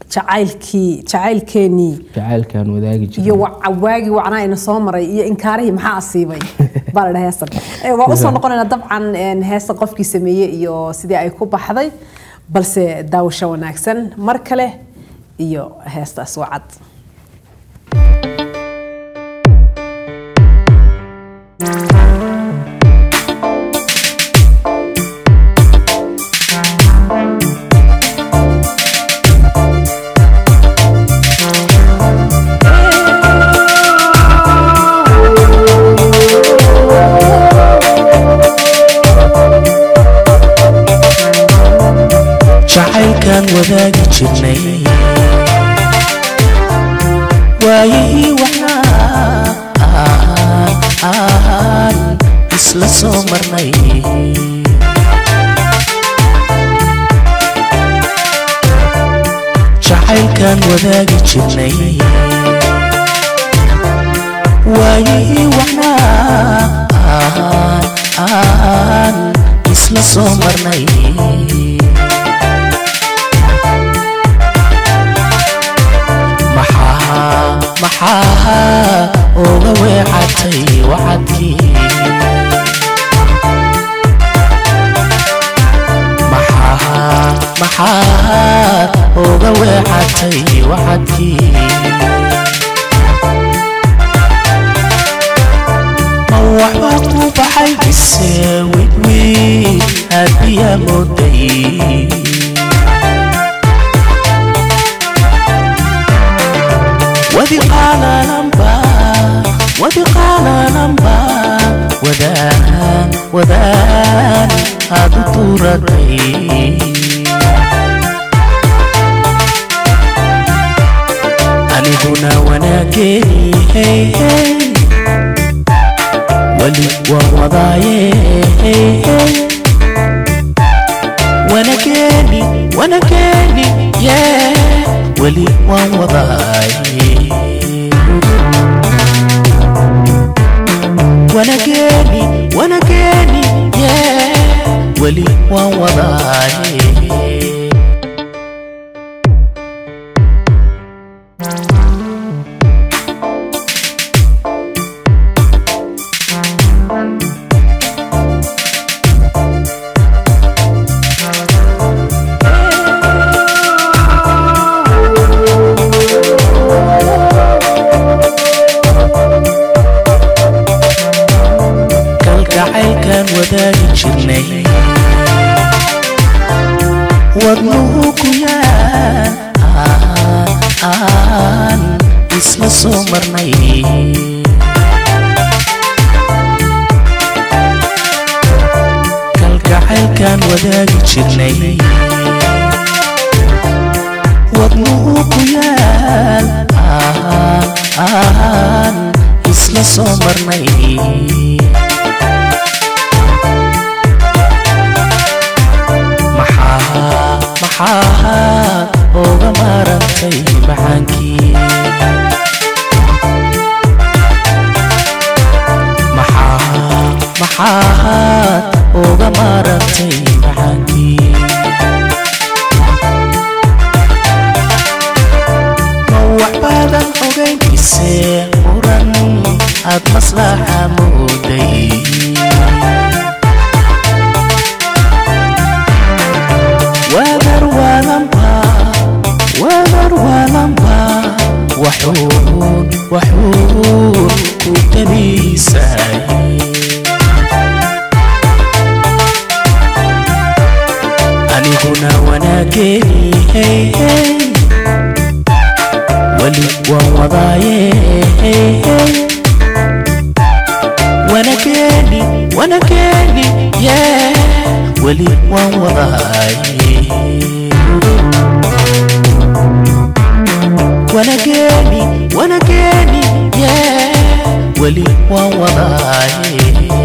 jacaylkii jacaylkeenii jacaylkaan wadaagi iyo jirnay wa- waagii wacnaa ina soo maray iyo inkaarihii maxaa asiibay baa la dhaha heestan Eh, waa usoo noqonaynaa dabcan een, heesta qofkii sameeyey iyo sidii ay ku baxday balse daawasho wanaagsan mar kale iyo heestaas wacad jacaylkaan wadaagi jirnay waayihii waxaa aan isla soo marnay jacaylkaan wadaagi jirnay waayihii waxaa aan isla soo marnay maxaa maxaa uga weecatay wacadkii maxaa maxaa uga weecatay wacadkii ma waxba ku baxay mise widwiid aadbiyaa mooday وذقانا نمبا وذقانا نمبا ودان ودان هذا طورتي أنا هنا وناكي هي هي ولي ووضعي هي هي وانا كاني وانا كاني يا ولي ووضعي وانا كاني وانا كاني يا ولي ووضعي kalgacaylkaan wadaagi jirnay wadnuhu ku yaal aan isla soo marnay kalgacaylkaan wadaagi jirnay wadnuhu ku yaal aan isla soo marnay maxaa maxaa uga maarantay maxaankii maxaa maxaad uga maarantay maxaankii ma waxbaadan ogayn ise muran aad maslaxa mooday wadar walamba wadar walamba waxuun waxuun ku tabiisay aniguna wanaageni hey, hey. weli waan wadaaye hey, hey. wanaageni wanaageni yeah. weli waan wadaaye wanaageni wanaageni yeah. weli waan wadaaye